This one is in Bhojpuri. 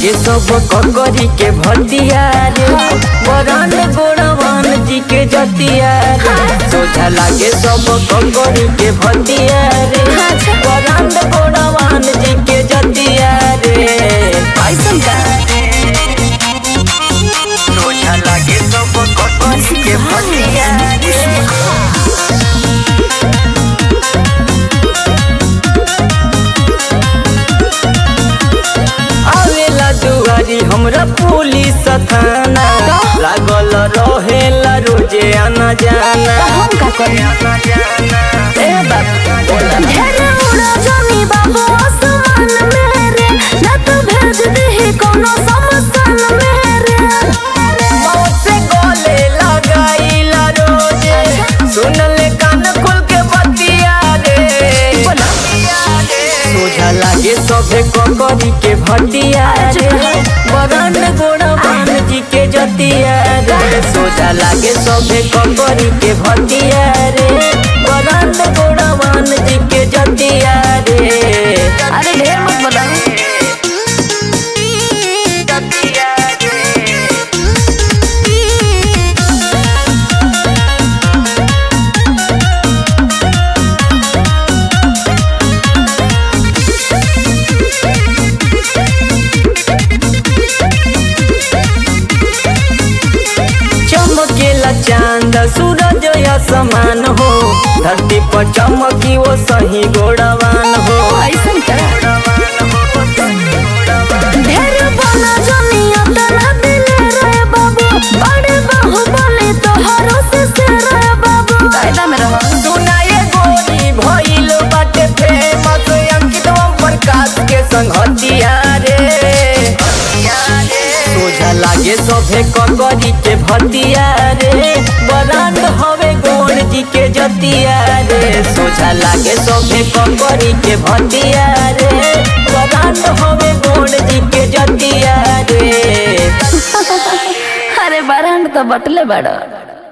लागे सब ककरी के भतिया रे बरान गोड़वान जी के जतिया रे सोझा लागे सब ककरी के भतिया रे बरान गोड़वान जी के जतिया रे ऐसन का सोझा लागे सब ककरी के भतिया रे आवेला दुआरी हमरा पुलिस थाना लागल रहेला रोजे आना जाना तो हम का करी आना जाना ए बाबू ढेर उड़ा जानी बाबू आसमान में रे ना तो भेज दे कोनो समसान में रे मौत से गले लगाईला रोजे सुनले कान खोल के बतिया रे सोझा लागे सभे ककरी के भटिया रे बरन गोड़वान जी के जतिया रे सोझा लागे सभे ककरी के भटिया रे बरन गोड़वान जी के जतिया रे अरे ढेर मत बोला जतिया रे चमकेला चांद सूरज या समान हो धरती पर चमकी वो सही गोड़वान हो ऐसन का ढेर बना जानी अतना दिले रे बाबू बड़े बाहु बोले तो हरो से से रे बाबू कायदा में रहो सुनाए गोरी भइलो बाटे फेमस अंकित ओम प्रकाश के संगतिया रे सोझा लागे सभे ककरी के भतिया रे बरांड हवे गोड़ जी के जतिया रे सोझा लागे सभे ककरी के भतिया रे बरांड हवे गोड़ जी के जतिया रे अरे बारहन तो बटले बड़ा